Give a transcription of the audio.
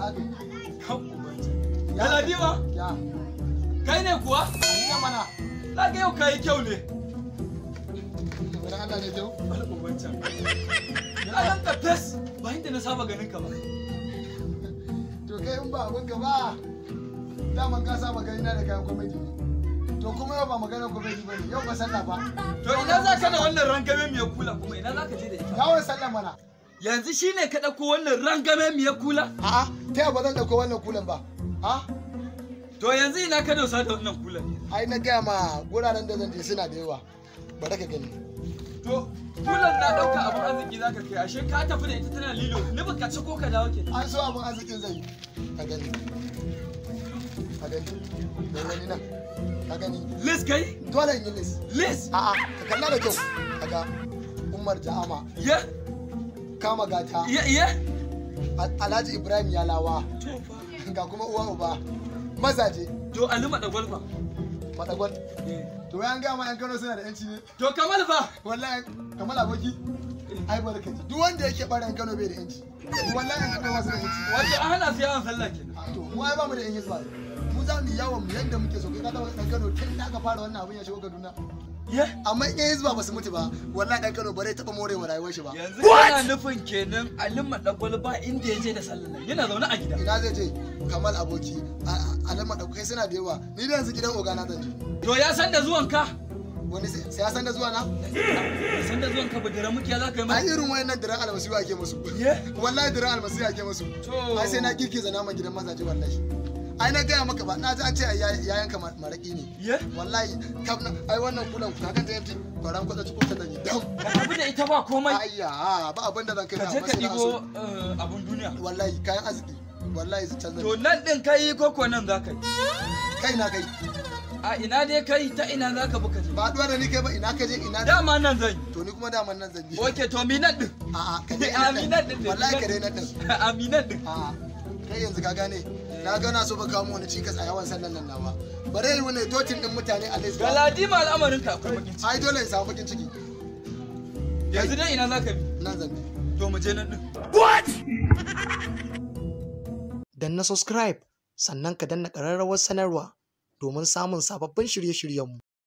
aka yi kan ubanta galadima ya kai ne kuwa ni na mana na ga yau kayi kyau ne wani Allah ne kyau wani ubanta a nan ka fes ba inda na saba ganin ka ba to kai in ba abin ka ba daman ka saba gani na da kayan komedi to kuma yau ba magana komedi ba ne yau ba sallah ba to ina za ka da wannan rangame mai kula kuma ina za ka je da ita yawon sallah mana yanzu shine ka ɗauko wannan rangame mai kula a'a ta yaba zan ɗauko wannan kulan ba a to yanzu ina ka dosa da wannan kulan ai na gaya ma guraren da zan je suna da yawa bari ka gani to kulan na ɗauka abin arziki za ka kai ashe ka tafi da ita tana lilo ni ba ka ci ko ka dawo ke an so abin arzikin zai yi ka gani ka gani da gani nan ka gani lis kai dole in yi lis lis a'a ka kalla da kyau kaga umar ja'ama ya kama gata ya ya Al- alhaji ibrahim yalawa to fa ga kuma uwa uba mazaje to alima da gwalfa madagwal to yan gama yan kano suna da yanci ne to kamal fa wallahi kamar aboki ai barkaci duk wanda yake bara yan kano bai da yanci wallahi yan kano masu da yanci wato an hana su yawan sallah kenan to mu ai ba mu da yan hizba mu za mu yi yawon mu yadda muke so kai ka taba dan kano tun da aka fara wannan abin ya shigo kaduna ya amma in yan hizba ba su mutu ba wallahi dan kano ba zai taba morewa rayuwar shi ba yanzu kana nufin kenan alima da gwalba inda ya je da sallah nan yana zaune a gida ina zai je kamal aboki alama da kai suna da yawa ni da yanzu gidan ogana zan je to ya san da zuwan ka wani sai sai ya san da zuwa na ya san da zuwan ka budura muke za ka yi ai mai irin wayannan diran almasiyu ake musu ye wallahi diran almasiyu ake musu to ai sai na girgiza naman gidan mazaje wallahi ai na gaya maka ba na ji an ce ya ya yanka ma- maraki ne ye wallahi kam na ai wannan kulan ku kakan ta yanti kwaran kwata cikin ta zan yi dam ka tafi da ita ba komai ayya ba abin da zan kai ka na je amma ka sai na ɗigo so eh, abun duniya wallahi kayan arziki wallahi su canza to nan ɗin ka yi koko nan za ka yi kai na kai a ina dai kai ta ina za ka buka je ba duwa da ni kai ba ina ka je ina da dama nan zan yi to ni kuma daman nan zan je oke to mi nan ɗin a'a ka dai aminan ɗin wallahi ka dai na din aminan ɗin a'a kai yanzu ka gane na ga na so ba kawo mu wani cikas a yawan sallan nan nawa bare yi wani totin din mutane a list ba galadima al'amarin ka akwai bakin ciki ai dole in samu bakin ciki yanzu dai ina za ka bi nan zan bi to mu je nan ɗin danna subscribe sannan ka danna ƙararrawar sanarwa domin samun sababbin shirye-shiryenmu